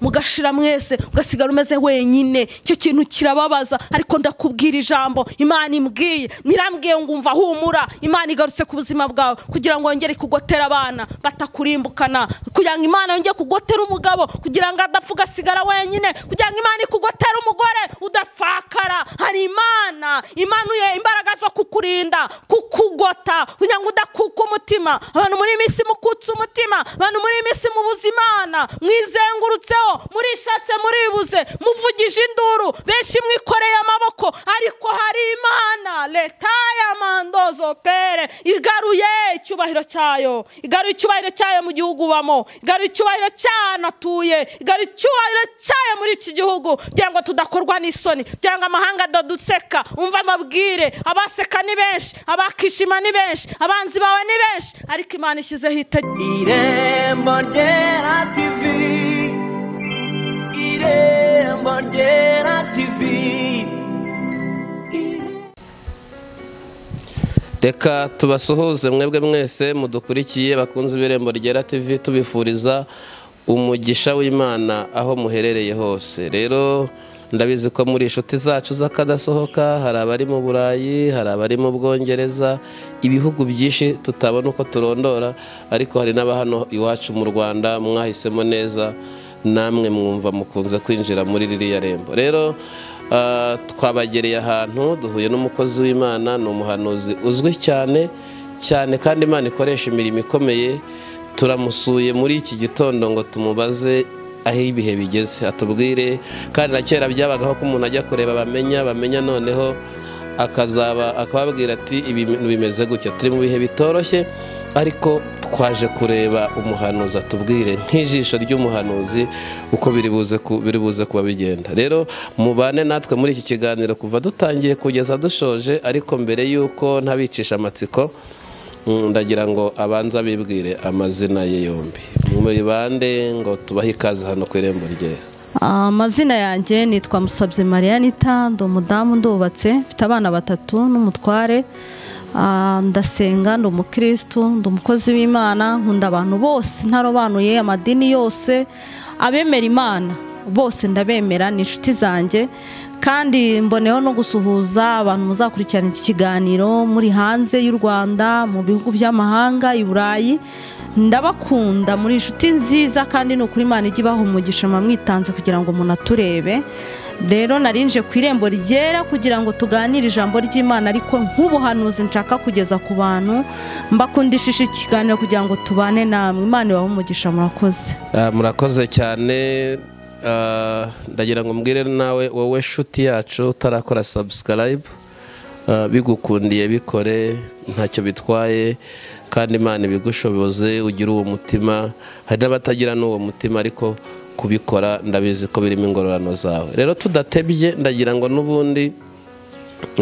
mugashira mwese ugasigara umeze wenyine icyo kintu kirababaza ariko ndakubwira ijambo imana imbwiye mirambwiye ngo umva humura imana igarutse ku buzima bwawe kugira ngo yongere kugotera abana batakurimbukana kugira ngo imana yongere kugotera umugabo kugira ngo adapfa ugasigara wenyine kugira ngo imana ikugotera umugore udapfakara hari imana imanuye imbaraga zo kukurinda kukugota kugira ngo udakuka umutima abantu muri iyi minsi mukutse umutima abantu muri iyi minsi mubuze imana mwizengurutse murishatse muribuze muvugije induru benshi mwikoreye amaboko ariko hari imana leta ya mandozo pere igaruye icyubahiro cyayo igaruye icyubahiro cyayo mu gihugu ubamo igaruye icyubahiro cy'ahantu atuye igaruye icyubahiro cyayo muri iki gihugu kugira ngo tudakorwa n'isoni kugira ngo amahanga adaduseka umva amabwire abaseka ni benshi abakishima ni benshi abanzi bawe ni benshi ariko imana ishyizeho itegeko irembo ryera tivi irembo ryera tivi reka tubasuhuze mwebwe mwese mudukurikiye bakunze ibirembo ryera tv tubifuriza umugisha w'imana aho muherereye hose rero ndabizi ko muri inshuti zacu z'akadasohoka hari abari mu burayi hari abari mu bwongereza ibihugu byinshi tutabona uko turondora ariko hari n'aba hano iwacu mu rwanda mwahisemo neza namwe mwumva mukunze kwinjira muri ririya rembo rero ah, twabagereye ahantu duhuye n'umukozi w'imana ni umuhanuzi uzwi cyane cyane kandi imana ikoresha imirimo ikomeye turamusuye muri iki gitondo ngo tumubaze aho ibihe bigeze atubwire kandi na kera byabagaho ko umuntu ajya kureba bamenya bamenya noneho akazaba akababwira ati "Ibi bintu bimeze gutya turi mu bihe bitoroshye ariko twaje kureba umuhanuzi atubwire nk'ijisho ry'umuhanuzi uko biri buze ku- biri buze kuba bigenda rero mubane natwe muri iki kiganiro kuva dutangiye kugeza dushoje ariko mbere y'uko ntabicisha amatsiko Mm, ndagira ngo abanze abibwire amazina ye yombi muri bande ngo tubahe ikaze hano ku irembo rye amazina yanjye nitwa musabye mariyanita ndi umudamu ndubatse mfite abana batatu n'umutware Ah, ndasenga ndi umukirisitu ndi umukozi w'imana nkunda abantu bose ntarobanuye amadini yose abemera imana bose ndabemera ni inshuti zanjye kandi mboneyeho no gusuhuza abantu muzakurikirana iki kiganiro muri hanze y'u rwanda mu bihugu by'amahanga i burayi ndabakunda muri inshuti nziza kandi ni ukuri imana ijya ibaha umugisha mwamwitanze kugira ngo umuntu aturebe rero narinje ku irembo ryera kugira ngo tuganire ijambo ry'imana ariko nk'ubuhanuzi nshaka kugeza ku bantu mbakundishije ikiganiro kugira ngo tubane namwe imana ibahe umugisha murakoze Ah, murakoze cyane Ah, ndagira ngo mbwire nawe wowe nshuti yacu utarakora subscribe Ah, bigukundiye bikore ntacyo bitwaye kandi imana ibigushoboze ugire uwo mutima hari n'abatagira n'uwo mutima ariko kubikora ndabizi ko birimo ingororano zawe rero tudatebye ndagira ngo n'ubundi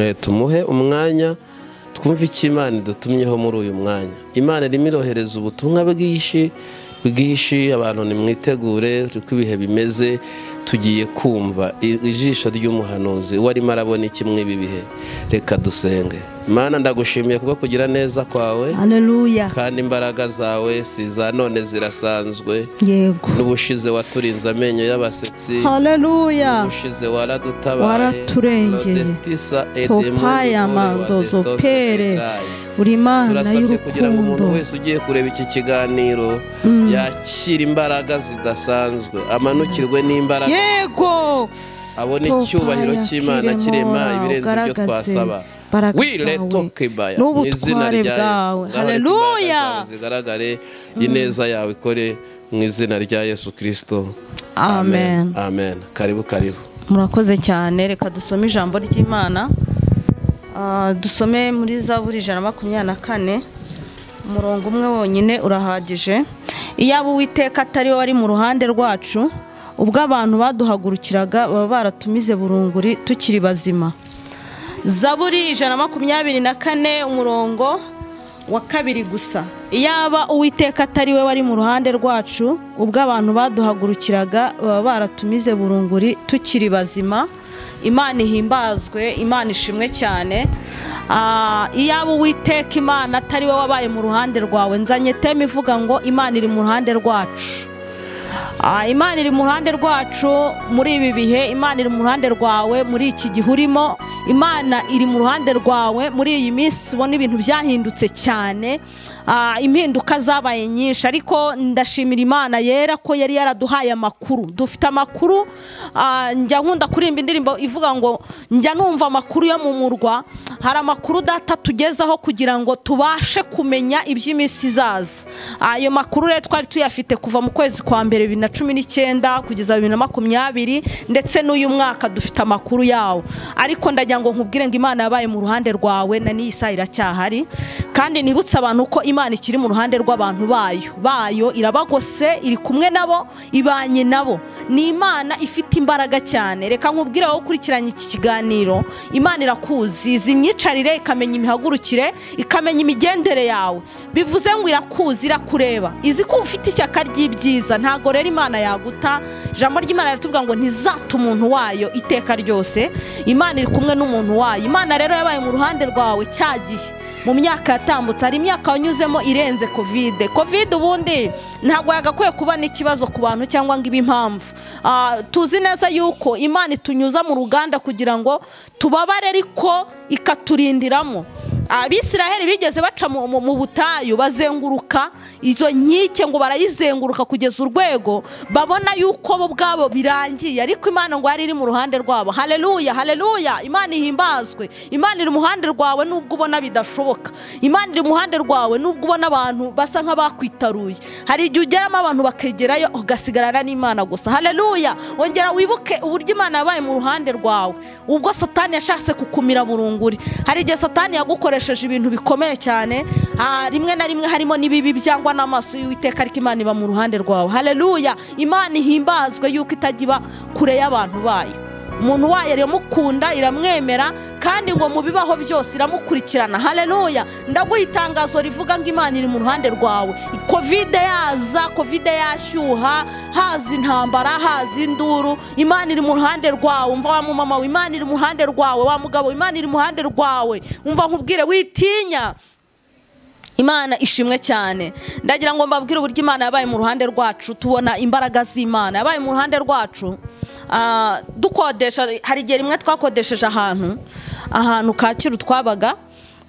Eh, tumuhe umwanya twumve icyo imana idutumyeho muri uyu mwanya imana irimo irohereza ubutumwa bwinshi bwinshi abantu nimwitegure uko ibihe bimeze tugiye kumva i- ijisho ry'umuhanuzi uwo arimo arabona iki muri ibi bihe reka dusenge imana ndagushimiye kubwo kugira neza kwawe haleluya kandi imbaraga zawe si iza none zirasanzwe yego n'ubushize waturinze amenyo y'abasetsi haleluya ushize waradutabaye Waraturengeye. Lodestisa edemu, topaya Lodestose mandozo pere Edrai. uri imana turasabye kugira ngo umuntu y'urukundo wese ugiye kureba iki kiganiro yakire imbaraga zidasanzwe amanukirwe n'imbaraga yego abone Topaya icyubahiro cy'imana kiremora, kirema ibirenze ibyo ugaragaze twasaba imbaraga wile zawe tokebaya n'ubutware izina rya bwawe. yesu Ngaho reka imbaraga Haleluya. zawe zigaragare ineza yawe ikore mu izina rya yesu kirisito Amen. amen karibu karibu murakoze cyane reka dusome ijambo ry'imana Ah, dusome muri zaburi ijana na makumyabiri na kane umurongo umwe wonyine urahagije iyaba uwiteka atari we wari mu ruhande rwacu ubwo abantu baduhagurukiraga baba baratumize burunguri tukiri bazima zaburi ijana na makumyabiri na kane umurongo wa kabiri gusa iyaba uwiteka atari we wari mu ruhande rwacu ubwo abantu baduhagurukiraga baba baratumize burunguri tukiri bazima imana ihimbazwe imana ishimwe cyane Ah, iyaba uwiteka imana atari we wabaye mu ruhande rwawe nzanye teme ivuga ngo imana iri mu ruhande rwacu Ah, imana iri mu ruhande rwacu muri ibi bihe imana iri mu ruhande rwawe muri iki gihe urimo imana iri mu ruhande rwawe muri iyi minsi ubona ibintu byahindutse cyane Ah, impinduka zabaye nyinshi ariko ndashimira imana yera ko yari yaraduhaye amakuru dufite amakuru ah, njya nkunda kuririmba indirimbo ivuga ngo njya numva amakuru yo mu murwa hari amakuru data tugezaho kugira ngo tubashe kumenya iby'iminsi izaza Ah, ayo makuru rero twari tuyafite kuva mu kwezi kwa mbere bibiri na cumi n'icyenda kugeza bibiri na makumyabiri ndetse n'uyu mwaka dufite amakuru yawo ariko ndagira ngo nkubwire ngo imana yabaye mu ruhande rwawe na n'iyi saha iracyahari kandi nibutse abantu ko imana ikiri mu ruhande rw'abantu bayo bayo irabagose iri kumwe nabo ibanye nabo ni imana ifite imbaraga cyane reka nkubwire wowe ukurikiranye iki kiganiro imana irakuzi izi imyicarire ikamenya imihagurukire ikamenya imigendere yawe bivuze ngo irakuzi irakureba izi ko ufite ishyaka ry'ibyiza ntabwo rero imana yaguta ijambo ry'imana riratubwira ngo ntizata umuntu wayo iteka ryose imana iri kumwe n'umuntu wayo imana rero yabaye mu ruhande rwawe cya gihe mu myaka yatambutse hari imyaka wanyuzemo irenze kovide kovide ubundi ntabwo yagakwiye kuba n'ikibazo ku bantu cyangwa ngo ibe impamvu Ah, tuzi neza yuko imana itunyuza mu ruganda kugira ngo tubabare ariko ikaturindiramo abisiraheli bigeze baca mu- mu mu butayu bazenguruka izo nkike ngo barayizenguruka kugeza urwego babona yuko bo ubwabo birangiye ariko imana ngo yari iri mu ruhande rwabo haleluya haleluya imana ihimbazwe imana iri mu ruhande rwawe nubwo ubona bidashoboka imana iri mu ruhande rwawe nubwo ubona abantu basa nk'abakwitaruye hari igihe ugeramo abantu bakegerayo ugasigarana n'imana gusa haleluya ongera wibuke uburyo imana yabaye mu ruhande rwawe ubwo satani yashatse kukumira burunguri hari igihe satani yagukoresheje ibintu bikomeye cyane ah, rimwe na rimwe harimo n'ibibi byangwa n'amaso y'uwiteka ariko imana iba mu ruhande rwawe haleluya imana ihimbazwe yuko itajya iba kure y'abantu bayo umuntu wayo iramukunda iramwemera kandi ngo mu bibaho byose iramukurikirana haleluya ndaguha itangazo rivuga ngo imana iri mu ruhande rwawe kovide yaza kovide yashyuha haza intambara haza induru imana iri mu ruhande rwawe umva wa mumama we imana iri mu ruhande rwawe wa mugabo we, imana iri mu ruhande rwawe umva nkubwire witinya imana ishimwe cyane ndagira ngo mbabwire uburyo imana yabaye mu ruhande rwacu tubona imbaraga z'imana yabaye mu ruhande rwacu ah, dukodesha hari igihe rimwe twakodesheje ahantu ahantu kacyiru twabaga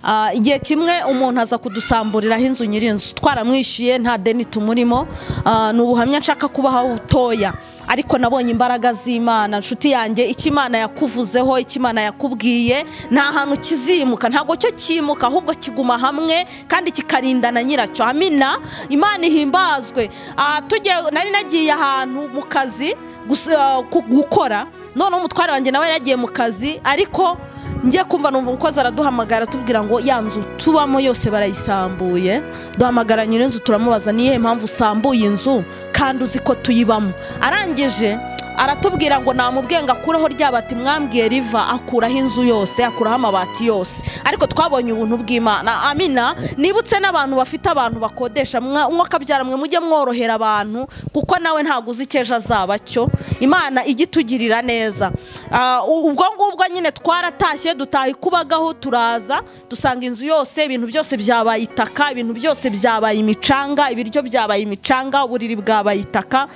ah, igihe kimwe umuntu aza kudusamburiraho inzu nyir'inzu twaramwishyuye nta deni tumurimo ah, ni ubuhamya nshaka kubaha butoya ariko nabonye imbaraga z'imana nshuti yanjye icyo imana yakuvuzeho icyo imana yakubwiye nta hantu kizimuka ntabwo cyo cyimuka ahubwo kiguma hamwe kandi kikarindana nyiracyo amina imana ihimbazwe Ah, tugiye- nari nagiye ahantu mu kazi gusa- ah, ku- gukora noneho umutware wanjye nawe yari yagiye mu kazi ariko njye kumva numva umukozi araduhamagara atubwira ngo ya nzu tubamo yose barayisambuye duhamagara nyir'inzu turamubaza ni iyihe mpamvu usambuye inzu kandi uzi ko tuyibamo arangije aratubwira ngo namubwiye ngo akureho ryaba ati mwambwiye riva akuraho inzu yose akuraho amabati yose ariko twabonye ubuntu bw'imana amina nibutse n'abantu bafite abantu bakodesha mwa- mwakabyara mwe mujye mworohera abantu kuko nawe ntabwo uzi icyo ejo azaba cyo imana ijye itugirira neza Ah, u- ubwo ngubwo nyine twaratashye dutaha ikubagaho turaza dusanga inzu yose ibintu byose byabaye itaka ibintu byose byabaye imicanga ibiryo byabaye imicanga uburiri bwabaye itaka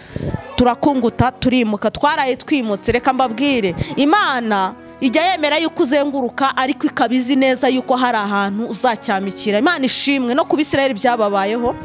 turakunguta turimuka twaraye twimutse reka mbabwire imana ijya yemera yuko uzenguruka ariko ikaba izi neza yuko hari ahantu uzacyamikira imana ishimwe no kuba israel byababayeho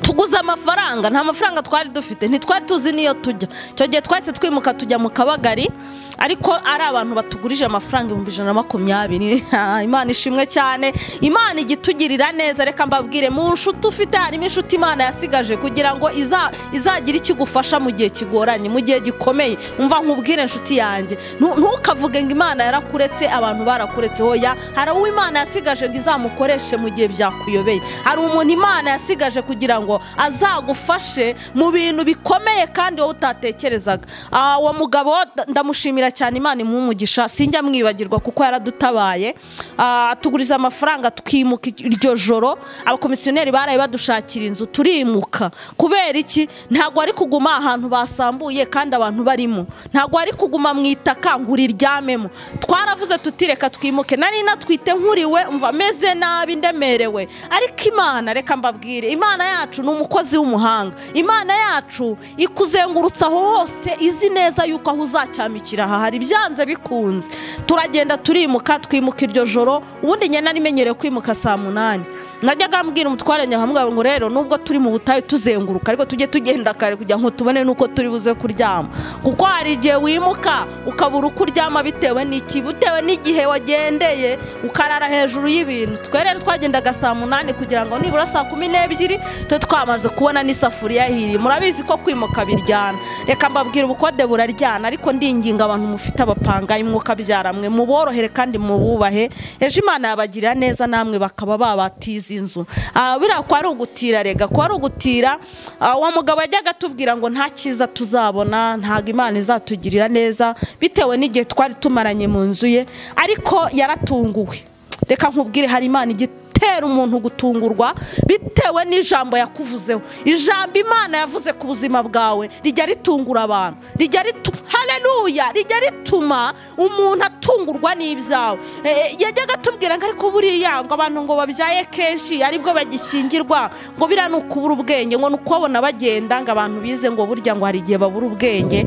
tuguze amafaranga nta mafaranga twari dufite ntitwari tuzi n'iyo tujya icyo gihe twahise twimuka tujya mu kabagari ariko ari abantu batugurije amafaranga ibihumbi ijana na makumyabiri Ah, imana ishimwe cyane imana ijya itugirira neza reka mbabwire mu nshuti ufite harimo inshuti imana yasigaje kugira ngo iza- izagira icyo igufasha mu gihe kigoranye mu gihe gikomeye umva nkubwire nshuti yanjye Ntu- ntukavuge ngo imana yarakuretse abantu barakuretse hoya hari uwo imana yasigaje ngo izamukoreshe mu gihe byakuyobeye hari umuntu imana yasigaje kugira ngo azagufashe mu bintu bikomeye kandi wowe utatekerezaga Ah, uwo mugabo da- ndamushimira cyane imana imuha umugisha sinjya mwibagirwa kuko yaradutabaye Ah, tuguriza amafaranga tukimuka iryo joro abakomisiyoneri baraye badushakira inzu turimuka kubera iki ntabwo ari kuguma ahantu basambuye kandi abantu barimo ntabwo ari kuguma mu itaka ngo uriryamemo twaravuze tuti reka twimuke nari natwite nkuriwe mva meze nabi ndemerewe ariko imana reka mbabwire imana yacu ni umukozi w'umuhanga imana yacu ikuzengurutsa aho hose izi neza yuko aho uzacyamikira aha hari byanze bikunze turagenda turimuka twimuka iryo joro ubundi njye narimenyereye kwimuka saa munani najyaga mbwira umutware nyahamugabo ngo rero nubwo turi mu butayu tuzenguruka ariko tujye tugenda kare kugira ngo tubone n'uko turi buze kuryama kuko hari igihe wimuka ukabura uko uryama bitewe n'iki bitewe n'igihe wagendeye ukarara hejuru y'ibintu twe rero twagendaga saa munani kugira ngo nibura saa kumi n'ebyiri tube twamaze kubona n'isafuriya hiriye murabizi ko kwimuka biryana reka mbabwira ubukode buraryana ariko ndinginga abantu mufite abapangayi mwuka byaramwe muborohere kandi mububahe ejo imana yabagirira neza namwe bakaba babatiza inzu Ah, biriya kwa ari ugutira rega kwa ari ugutira ah, uwo mugabo yajyaga atubwira ngo nta cyiza tuzabona ntabwo imana izatugirira neza bitewe n'igihe twari tumaranye mu nzu ye ariko yaratunguwe reka nkubwire hari imana igitera umuntu gutungurwa bitewe n'ijambo yakuvuzeho ijambo imana yavuze ku buzima bwawe rijya ritungura abantu rijya rituma hareruya rijya rituma umuntu atungurwa n'ibyawe Eh, eh, yajyaga atubwira ngo ariko buriya ngo abantu ngo babyaye kenshi aribwo bagishyingirwa ngo biriya ni ukubura ubwenge ngo ni ukubabona bagenda ngo abantu bize ngo burya ngo hari igihe babura ubwenge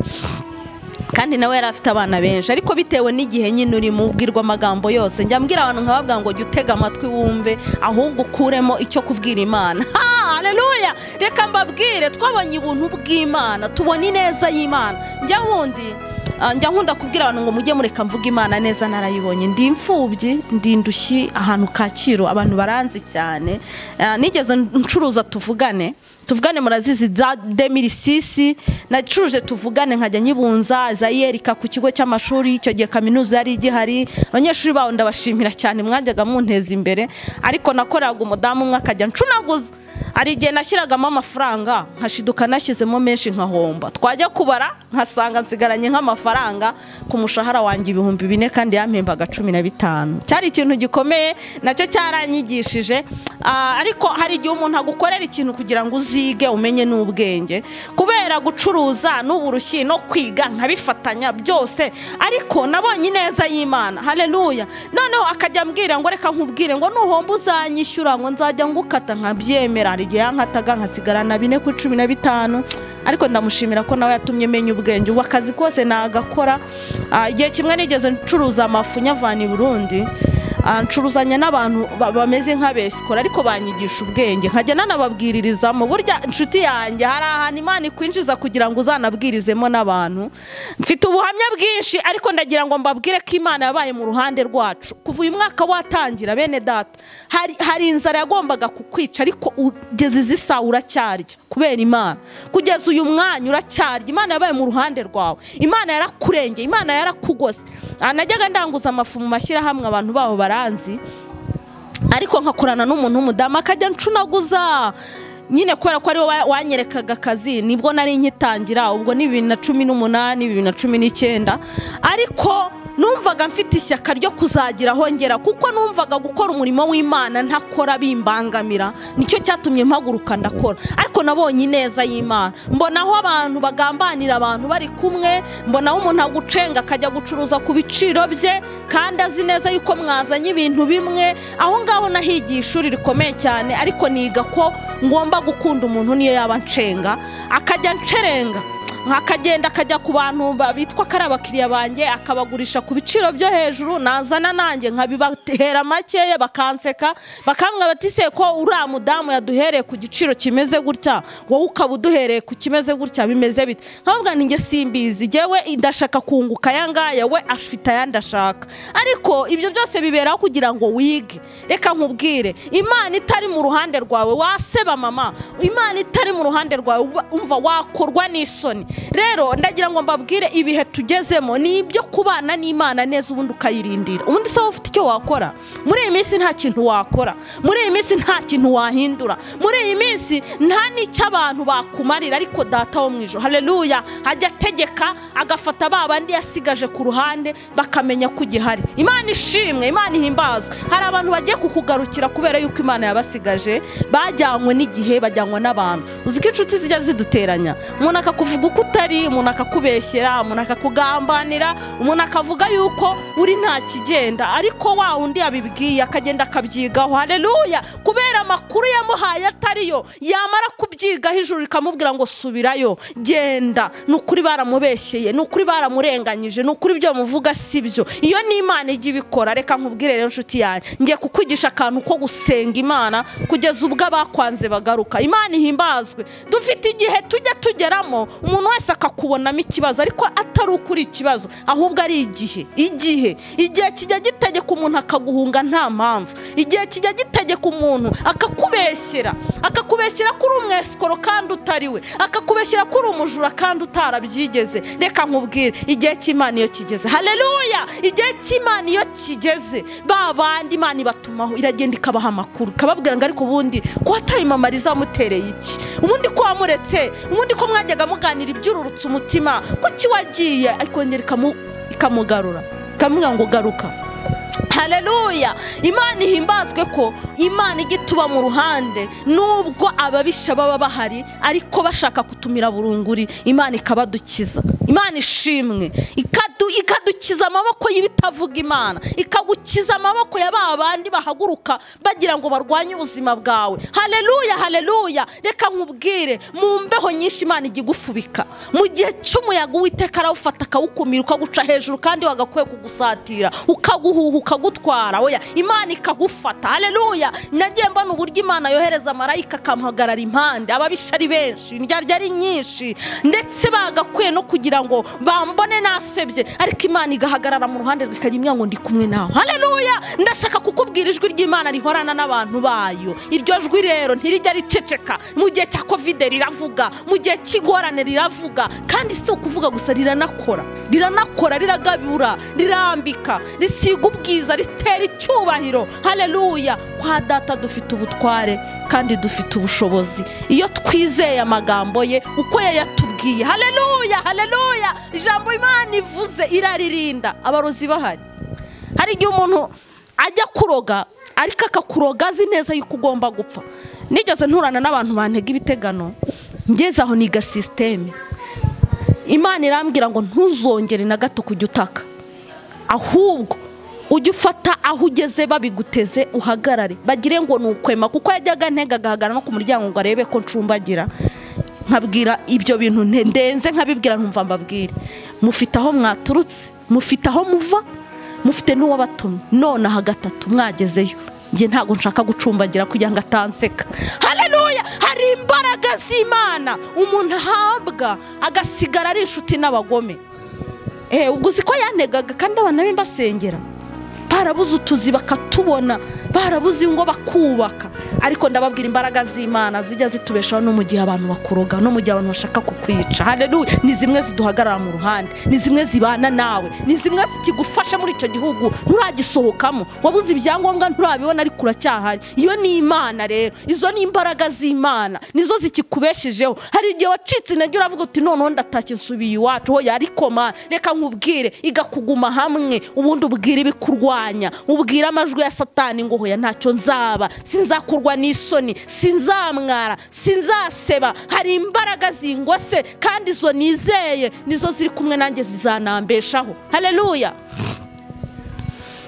kandi nawe yari afite abana benshi ariko bitewe n'igihe nyine urimo ubwirwa amagambo yose njya mbwira abantu nkababwira ngo jya utega amatwi wumve ahubwo ukuremo icyo kubwira imana haleluya reka mbabwire twabonye ubuntu bw'imana tubona ineza y'imana njya wundi ah, njya nkunda kubwira abantu ngo mujye mureka mvuga imana neza narayibonye ndi imfubyi ndi indushyi ahantu kacyiru abantu baranzi cyane Ah, nigeze ncuruza tuvugane tuvugane murazizi za demirisisi nacuruje tuvugane nkajya nyibunza zayerika ku kigo cy'amashuri icyo gihe kaminuza yari igihari abanyeshuri baho ndabashimira cyane mwajyaga munteza imbere ariko nakoreraga umudamu umwe akajya ncunaguza hari igihe nashyiragamo amafaranga nkashiduka nashyizemo menshi nkahomba twajya kubara nkasanga nsigaranye nk'amafaranga ku mushahara wanjye ibihumbi bine kandi yampembaga cumi na bitanu cyari ikintu gikomeye nacyo cyaranyigishije Ah, ariko hari igihe umuntu agukorera ikintu kugira ngo uzige umenye n'ubwenge kubera gucuruza n'uburushyi no kwiga nkabifatanya byose ariko nabonye ineza y'imana haleluya noneho akajya ambwira ngo reka nkubwire ngo nuhomba uzanyishyura ngo nzajya ngukata nkabyemera hari igihe yankataga nkasigara na bine ku cumi na bitanu ariko ndamushimira ko nawe yatumye menya ubwenge ubu akazi kose nagakora Ah, igihe kimwe nigeze ncuruza amafu nyavana i burundi Ah, ncuruzanya n'abantu ba- bameze nk'abesikora ariko banyigisha ubwenge nkajya nanababwiririzamo burya inshuti yanjye hari ahantu imana ikwinjiza kugira ngo uzanabwirizemo n'abantu mfite ubuhamya bwinshi ariko ndagira ngo mbabwire ko imana yabaye mu ruhande rwacu kuva uyu mwaka watangira bene data hari, hari inzara yagombaga kukwica ariko ugeze izi saa uracyarya kubera imana kugeza uyu mwanya uracyarya imana yabaye mu ruhande rwawe imana yarakurengeye imana yarakugose Ah, najyaga ndanguza amafu mu mashyirahamwe abantu baho baranzi ariko nkakorana n'umuntu w'umudamu akajya ncunaguza nyine kubera ko ari we wa- wanyerekaga akazi nibwo nari nkitangira ubwo ni bibiri na cumi n'umunani bibiri na cumi n'icyenda ariko numvaga mfite ishyaka ryo kuzagira aho ngera kuko numvaga gukora umurimo w'imana ntakora bimbangamira nicyo cyatumye mpaguruka ndakora ariko nabonye ineza y'imana mbona aho abantu bagambanira abantu bari kumwe mbona aho umuntu agucenga akajya gucuruza ku biciro bye kandi azi neza yuko mwazanye ibintu bimwe aho ngaho nahigiye ishuri rikomeye cyane ariko niga ko ngomba gukunda umuntu niyo yaba ncenga akajya ncerenga akagenda akajya ku bantu ba- bitwa ko ari abakiriya banjye akabagurisha ku biciro byo hejuru nazana nanjye nkabibahera makeya bakanseka bakambwira bati se ko uriya mudamu yaduhereye ku giciro kimeze gutya wowe ukaba uduhereye ku kimeze gutya bimeze bite nkababwira ni njye simbizi jyewe ndashaka kunguka aya ngaya we afite ayandi ashaka ariko ibyo byose biberaho kugira ngo wige reka nkubwire imana itari mu ruhande rwawe waseba mama imana itari mu ruhande rwawe uba- umva wakorwa n'isoni rero ndagira ngo mbabwire ibihe tugezemo ni ibyo kubana n'imana neza ubundi ukayirindira ubundi se wowe ufite icyo wakora muri iyi minsi nta kintu wakora muri iyi minsi nta kintu wahindura muri iyi minsi nta n'icyo abantu bakumarira ariko data wo mu ijoro hareruya ajya ategeka agafata ba bandi yasigaje ku ruhande bakamenya ko ugihari imana ishimwe imana ihimbazwe hari abantu bagiye kukugarukira kubera yuko imana yabasigaje bajyanywe n'igihe bajyanywe n'abantu uzi ko inshuti zijya ziduteranya umuntu akakuvuga uko utari umuntu akakubeshyera umuntu akakugambanira umuntu akavuga yuko uri nta kigenda ariko wa undi yabibwiye akagenda akabyigaho hareruya kubera amakuru yamuhaye atariyo yamara kubyigaho ijuru rikamubwira ngo subirayo genda ni ukuri baramubeshyeye ni ukuri baramurenganyije ni ukuri ibyo muvuga si byo iyo ni imana ijya ibikora reka nkubwire rero inshuti yanjye ngiye kukwigisha akantu ko gusenga imana kugeza ubwo abakwanze bagaruka imana ihimbazwe dufite igihe tujya tugeramo umuntu wese akakubonamo ikibazo ariko atari ukuri ikibazo ahubwo ari igihe igihe igihe kijya gitegeka umuntu akaguhunga nta mpamvu igihe kijya gitegeka umuntu akakubeshyera akakubeshyira ko uri umwesikoro kandi utari we akakubeshyira ko uri umujura kandi utarabyigeze reka nkubwire igihe cy'imana iyo kigeze hareruya igihe cy'imana iyo kigeze ba bandi imana ibatumaho iragenda ikabaha amakuru ikababwira ngo ariko ubundi ko watayimamariza wamutereye iki ubundi ko wamuretse ubundi ko mwajyaga muganira ibyururutse umutima ko kiwagiye ikongera ikamu- ikamugarura ikamubwira ngo garuka hareruya imana ihimbazwe ko imana ijya ituba mu ruhande nubwo ababisha baba bahari ariko bashaka kutumira burunguri imana ikabadukiza imana ishimwe ikadu- ikadukiza amaboko y'ibitavuga imana ikagukiza amaboko ya ba bandi bahaguruka bagira ngo barwanye ubuzima bwawe hareruya hareruya reka nkubwire mu mbeho nyinshi imana ijya igufubika mu gihe cy'umuyaga uwiteka arawufata akawukumira ukaguca hejuru kandi wagakwiye kugusatira ukaguhuha ukagutwara oya imana ikagufata hareruya nagiye mbona uburyo imana yohereza marayika akamuhagarara impande ababisha ari benshi indyarya ari nyinshi ndetse bagakwiye no kugira ngo bambone nasebye ariko imana igahagarara mu ruhande rwe ikajya imwe ngo ndi kumwe nawe hareruya ndashaka kukubwira ijwi ry'imana rihorana n'abantu bayo iryo jwi rero ntirijya riceceka mu gihe cya kovide riravuga mu gihe cy'ingorane riravuga kandi si ukuvuga gusa riranakora riranakora riragabura rirambika risiga ubwiza ritera icyubahiro hareruya kwa data dufite ubutware kandi dufite ubushobozi iyo twizeye amagambo ye uko yayatubwiye hareruya hareruya ijambo imana ivuze iraririnda abarozi bahari hari igihe umuntu ajya kuroga ariko akakuroga azi neza yuko ugomba gupfa nigeze nturana n'abantu bantega ibitegano ngeze aho niga sisiteme imana irambwira ngo ntuzongere na gato kujya utaka ahubwo ujye ufata aho ugeze babiguteze uhagarare bagire ngo ni ukwema kuko yajyaga ntega agahagarara no ku muryango ngo arebe ko ncumbagira nkabwira ibyo bintu nte- ndenze nkabibwira nkumva mbabwire mufite aho mwaturutse mufite aho muva mufite n'uwabatumye nonaha gatatu mwagezeyo njye ntabwo nshaka gucumbagira kugira ngo atanseka hareruya hari imbaraga z'imana umuntu ahabwa agasigara ari inshuti n'abagome Eh, ubwo uzi ko yanegaga kandi abana be mbasengera barabuze utuzi bakatubona barabuze ingo bakubaka ariko ndababwira imbaraga z'imana zijya zitubeshaho no mu gihe abantu bakuroga no mu gihe abantu bashaka kukwica hareruya ni zimwe ziduhagarara mu ruhande ni zimwe zibana nawe ni zimwe zikigufasha muri icyo gihugu nturagisohokamo wabuze ibyangombwa nturabibona ariko uracyahari iyo ni imana rero izo ni imbaraga z'imana nizo zikikubeshejeho hari igihe wacitse intege uravuga uti noneho ndatashye nsubiye iwacu hoya ariko mana reka nkubwire igakuguma hamwe ubundi ubwire ibikurwanya ubwire amajwi ya satani ngo hoya ntacyo nzaba sinzakurwa n'isoni sinzamwara sinzaseba hari imbaraga zingose kandi izo nizeye nizo ziri kumwe nanjye zizanambeshaho hareruya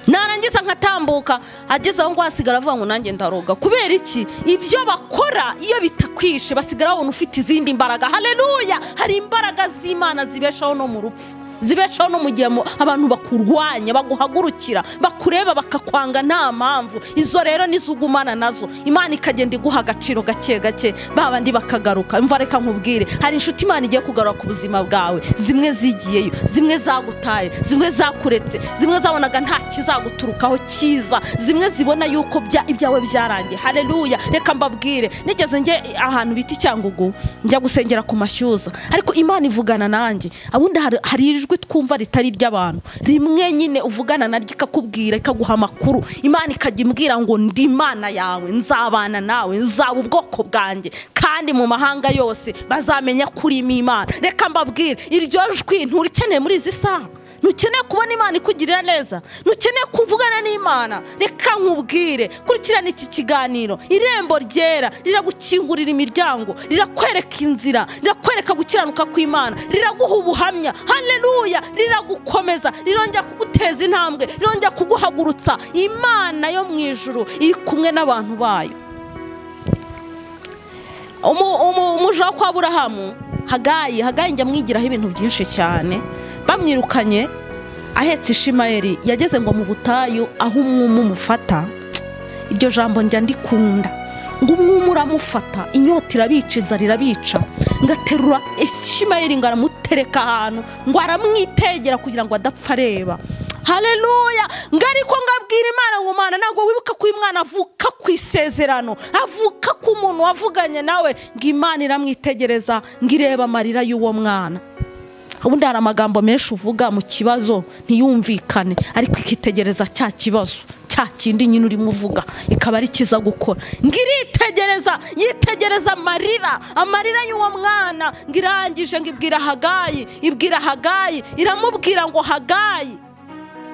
narangiza nkatambuka ageze aho ngo hasigara avuga ngo nanjye ndaroga kubera iki ibyo bakora iyo bitakwishe basigara babona ufite izindi mbaraga hareruya hari imbaraga z'imana zibeshaho no mu rupfu zibeshaho no mu gihe mu- abantu bakurwanya baguhagurukira bakureba bakakwanga nta mpamvu izo rero nizo ugumana nazo imana ikagenda iguha agaciro gake gake ba bandi bakagaruka imva reka nkubwire hari inshuti imana igiye kugarura ku buzima bwawe zimwe zigiyeyo zimwe zagutaye zimwe zakuretse zimwe zabonaga nta kizaguturukaho cyiza zimwe zibona yuko bya- ibyawe byarangiye hareruya reka mbabwire nigeze njye ahantu bita icyangugu njya gusengera ku mashyuza ariko imana ivugana nanjye ubundi hari- hari ijwi twumva ritari iry'abantu rimwe nyine uvugana naryo ikakubwira ikaguha amakuru imana ikajya imbwira ngo ndi imana yawe nzabana nawe nzaba ubwoko bwanjye kandi mu mahanga yose bazamenya ko urimo imana reka mbabwire iryo jwi nturikeneye muri izi saha ntukeneye kubona imana ikugirira neza ntukeneye kuvugana n'imana reka nkubwire kurikirana iki kiganiro irembo ryera riragukingurira imiryango rirakwereka inzira rirakwereka gukiranuka kw'imana riraguha ubuhamya hareruya riragukomeza rirongera kuguteza intambwe rirongera kuguhagurutsa imana yo mu ijuru iri kumwe n'abantu bayo umu- umu- umuja wo kwa burahamu hagayi hagayi njya mwigiraho ibintu byinshi cyane bamwirukanye ahetse ishimayeri yageze ngo mu butayu aho umwuma umufata iryo jambo njya ndikunda ngo umwuma uramufata inyota irabica inzara irabica ngaterura ishimayeri ngo aramutereka ahantu ngo aramwitegera kugira ngo adapfa areba hareruya ngo ariko ngabwira imana ngo mana ntabwo wibuka ko uyu mwana avuka ku isezerano avuka ku muntu wavuganye nawe ngo imana iramwitegereza ngo irebe amarira y'uwo mwana ubundi hari amagambo menshi uvuga mu kibazo ntiyumvikane ariko ikitegereza cya kibazo cya kindi nyine urimo uvuga ikaba ari kiza gukora ngo iritegereza yitegereza amarira amarira y'uwo mwana ngo irangije ngo ibwira hagayi ibwira hagayi iramubwira ngo hagayi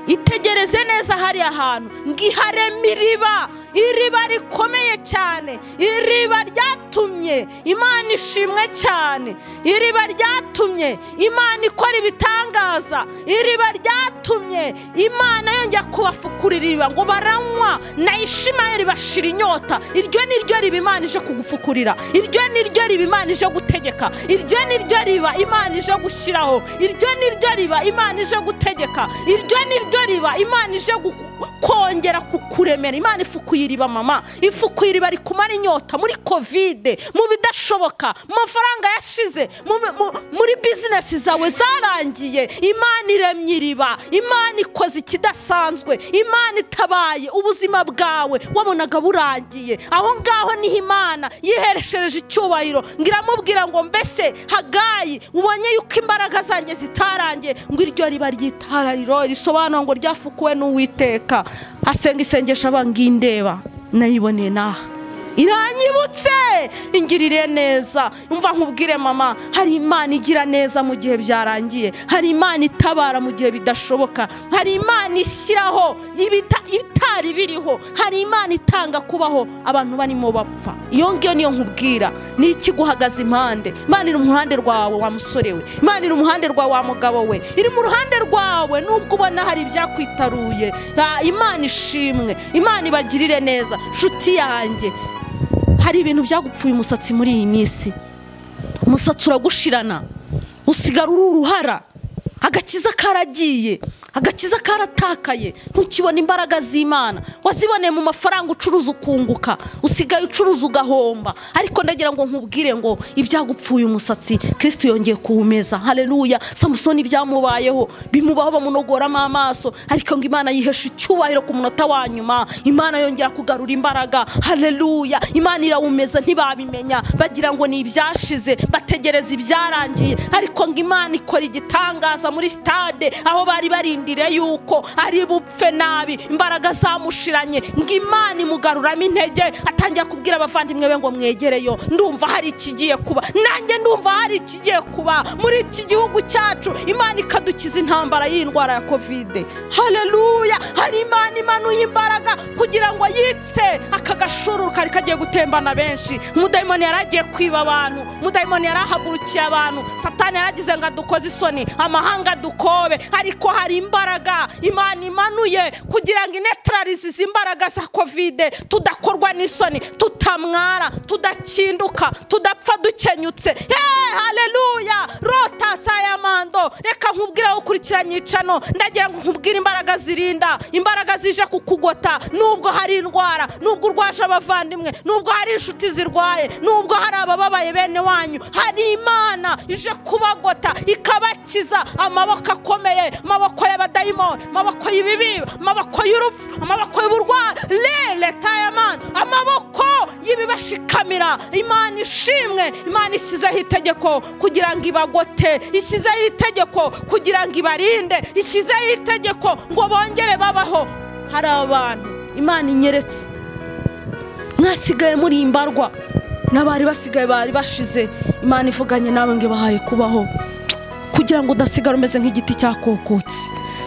itegereze neza hariya hantu ngo ihareme iriba iriba rikomeye cyane iriba ryatumye imana ishimwe cyane iriba ryatumye imana ikora ibitangaza iriba ryatumye imana yongera kubafukura iriba ngo baranywa na ishimayeli bashira inyota iryo ni ryo riba imana ije kugufukurira iryo ni ryo riba imana ije gutegeka iryo ni ryo riba imana ije gushyiraho iryo ni ryo riba imana ije gutegeka iryo ni ryo riba imana ije guku- kongera kukuremera imana ifukuye iriba mama ifukuye iriba rikumara inyota muri kovide mu bidashoboka mu mafaranga yashize mu- mu- muri bizinesi zawe zarangiye imana iremye iriba imana ikoze ikidasanzwe imana itabaye ubuzima bwawe wabonaga burangiye aho ngaho niho imana yihereshereje icyubahiro ngo iramubwira ngo mbese hagayi ubonye yuko imbaraga zanjye zitarangiye ngo iryo riba ry'itarariro risobanura ngo ryafukuwe n'uwiteka asenga isengesho aba ngindeba nayiboneye naha iranyibutse ingirire neza umva nkubwire mama hari imana igira neza mu gihe byarangiye hari imana itabara mu gihe bidashoboka hari imana ishyiraho ibita- ibitari biriho hari imana itanga kubaho abantu barimo bapfa iyo ngiyo niyo nkubwira ni iki guhagaze impande imana iri mu ruhande rwawe wa musore we imana iri mu ruhande rwawe wa mugabo we iri mu ruhande rwawe nubwo ubona hari ibyakwitaruye Ah, imana ishimwe imana ibagirire neza nshuti yanjye hari ibintu byagupfuye umusatsi muri iyi minsi umusatsi uragushirana usigara uri uruhara agakiza karagiye agakiza karatakaye ntukibona imbaraga z'imana waziboneye mu mafaranga ucuruza ukunguka usigaye ucuruza ugahomba ariko ndagira ngo nkubwire ngo ibyagupfuye umusatsi kirisiti yongeye kuwumeza hareruya samusoni ibyamubayeho bimubaho bamunogoramo amaso ariko ngo imana yihesha icyubahiro ku munota wa nyuma imana yongera kugarura imbaraga hareruya imana irawumeza ntibabimenya bagira ngo ni ibyashize bategereza ibyarangiye ariko ngo imana ikora igitangaza muri sitade aho bari barindiriye yuko ari bupfe nabi imbaraga zamushiranye ngo imana imugaruramo intege atangira kubwira abavandimwe be ngo mwegereyo ndumva hari ikigiye kuba nanjye ndumva hari ikigiye kuba muri iki gihugu cyacu imana ikadukiza intambara y'indwara ya kovide hareruya hari imana imanuye imbaraga kugira ngo yitse aka gashururu kari kagiye gutembana benshi umudayimoni yari agiye kwiba abantu umudayimoni yari ahagurukiye abantu satani yaragize ngo adukoze isoni amahanga adukobe ariko hari imbaraga imana imanuye kugira ngo inetararize izi imbaraga za kovide tudakorwa n'isoni tutamwara tudakinduka tudapfa dukenyutse yeee hareruya rota sayamando reka nkubwire aho ukurikiranye icano ndagira ngo nkubwire imbaraga zirinda imbaraga zije kukugota nubwo hari indwara nubwo urwaje abavandimwe nubwo hari inshuti zirwaye nubwo hari abababaye bene wanyu hari imana ije kubagota ikabakiza amaboko akomeye amaboko y'abadayimoni amaboko y'ibibi amaboko y'urupfu amaboko y'uburwayi rere tayamani amaboko y'ibibashikamira imana ishimwe imana ishyizeho itegeko kugira ngo ibagote ishyizeho itegeko kugira ngo ibarinde ishyizeho itegeko ngo bongere babaho hari abantu imana inyeretse mwasigaye muri imbarwa n'abari basigaye bari bashize imana ivuganye nawe ngo ibahaye kubaho kugira ngo udasigara umeze nk'igiti cyakokotse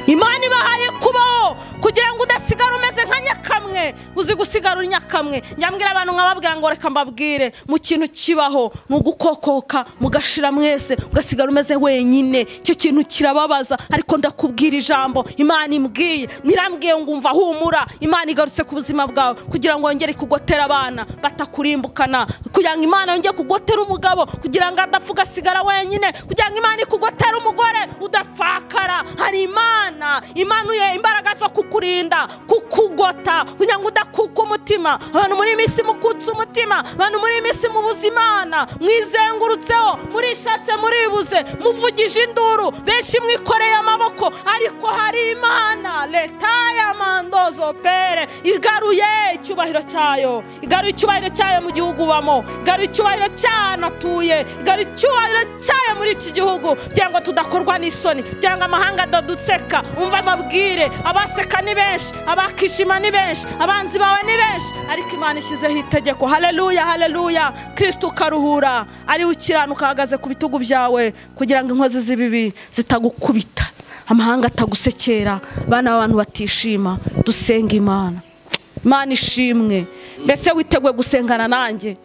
imana ibahaye kubaho kugira ngo udasigara umeze nka nyakamwe uzi gusigara uri nyakamwe nyambwira abantu nkababwira ngo reka mbabwire mu kintu kibaho mu gukokoka mugashira mwese ugasigara umeze wenyine icyo kintu kirababaza ariko ndakubwira ijambo imana imbwiye mirambwiye ngo umva humura imana igarutse ku buzima bwawe kugira ngo yongere kugotera abana batakurimbukana kugira ngo imana yongere kugotera umugabo kugira ngo adapfa ugasigara wenyine kugira ngo imana ikugotera umugore udapfakara hari imana imanuye imbaraga zo kukurinda kukugota kugira ngo udakuka umutima abantu muri iyi minsi mukutse umutima abantu muri iyi minsi mubuze imana mwizengurutseho murishatse muribuze muvugije induru benshi mwikoreye amaboko ariko hari imana leta ya mandozo pere igaruye icyubahiro cyayo igaruye icyubahiro cyayo mu gihugu ubamo igaruye icyubahiro cy'ahantu atuye igaruye icyubahiro cyayo muri iki gihugu kugira ngo tudakorwa n'isoni kugira ngo amahanga adaduseka umva amabwire abaseka ni benshi abakishima ni benshi abanzi bawe ni benshi ariko imana ishyizeho itegeko haleluya haleluya kirisita ukaruhura ariwe ukiranuka ahagaze ku bitugu byawe kugira ngo inkozi z'ibibi zitagukubita amahanga atagusekera abana b'abantu batishima dusenga imana imana ishimwe mbese witeguye gusengana nanjye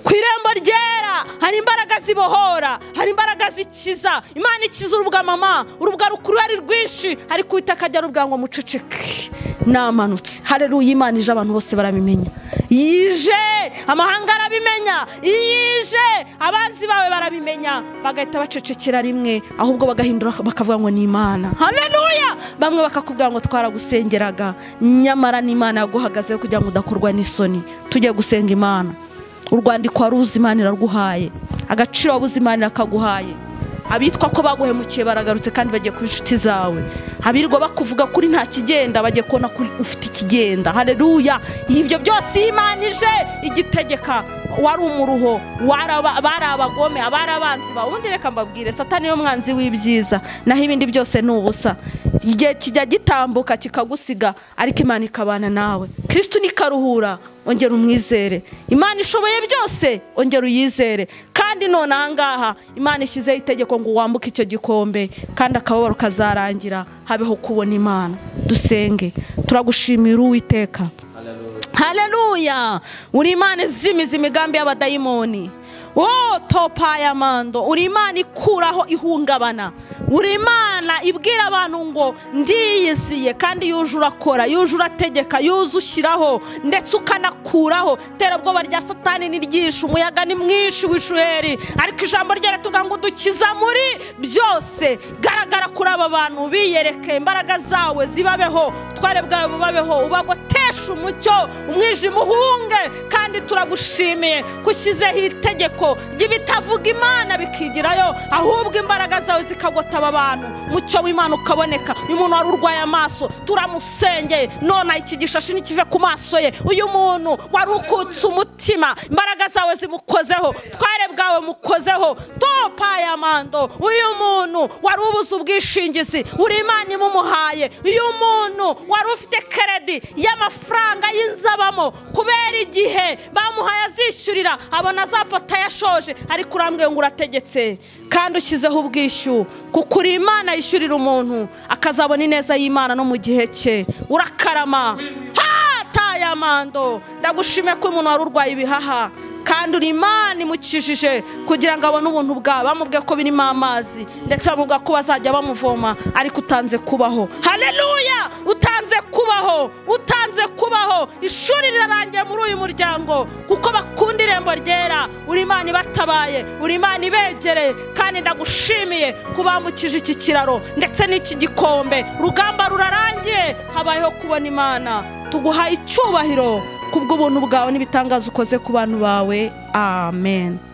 ku irembo ryera hari imbaraga zibohora hari imbaraga zikiza imana ikiza urubuga mama urubuga rukuru ari rwinshi ariko uwiteka ajya rubwira ngo muceceke namanutse hareruye imana ije abantu bose barabimenya yije amahanga arabimenya yije abanzi bawe barabimenya bagahita bacecekera rimwe ahubwo bagahindura bakavuga ngo ni imana hareruya bamwe bakakubwira ngo twaragusengeraga nyamara ni imana yaguhagazeho kugira ngo udakorwa n'isoni tujye gusenga imana u rwandiko wari uzi imana iraguhaye agaciro wabuze imana irakaguhaye abitwa ko baguhemukiye baragarutse kandi bagiye kuba inshuti zawe abirwa bakuvuga kuri nta kigenda bagiye kubona ko ufite ikigenda hareruya ibyo byose iyo imana ije igitegeka wari umuruho wari aba- bari abagome abari abanzi bawe ubundi reka mbabwire satani niyo mwanzi w'ibyiza naho ibindi byose ni ubusa igihe kijya gitambuka kikagusiga ariko imana ikabana nawe kirisitu nikaruhura ongera umwizere imana ishoboye byose ongera uyizere kandi none ahangaha imana ishyizeho itegeko ngo wambuke icyo gikombe kandi akababaro kazarangira habeho kubona imana dusenge turagushimira uwiteka hareruya uri imana izimiza imigambi y'abadayimoni wo topa ya mando uri imana ikuraho ihungabana uri imana ibwira abantu ngo ndiyiziye kandi yuje urakora yuje urategeka yuje ushyiraho ndetse ukanakuraho terabwoba rya satani ni ryinshi umuyaga ni mwinshi w'ishuheri ariko ijambo rye rituvuga ngo dukiza muri byose garagara kuri aba bantu biyereke imbaraga zawe zibabeho ubutware bwawe bubabeho ubagoteshe umucyo umwijima uhunge kandi turagushimiye kushyizeho itegeko ry'ibitavuga imana bikigirayo ahubwo imbaraga zawe zikagota aba bantu mucyo w'imana ukaboneka uyu muntu wari urwaye amaso turamusengeye none iki gishashi ntikive ku maso ye uyu muntu wari ukutse umutima imbaraga zawe zimukozeho ubutware bwawe mukozeho topa ya mando uyu muntu wari ubuze ubwishingizi uri imana imumuhaye uyu muntu wari ufite keredi y'amafaranga y'inzabamo kubera igihe bamuhaye azishyurira abona azapfa atayashoje ariko urambwiye ngo urategetse kandi ushyizeho ubwishyu kuko uri imana yishyurira umuntu akazabona ineza y'imana no mu gihe cye urakarama hataye amando ndagushimiye ko umuntu wari urwaye ibihaha kandi uri imana imukijije kugira ngo abone ubuntu bwawe bamubwiye ko birimo amazi ndetse bamubwira ko bazajya bamuvoma ariko utanze kubaho hareruya utanze kubaho utanze kubaho ishuri rirarangiye muri uyu muryango kuko bakunda irembo ryera uri imana ibatabaye uri imana ibegereye kandi imana ndagushimiye kuba wambukije iki kiraro ndetse n'iki gikombe urugamba rurarangiye habayeho kubona imana tuguhaye icyubahiro kubw'ubuntu bwawe n'ibitangaza ukoze ku bantu bawe amen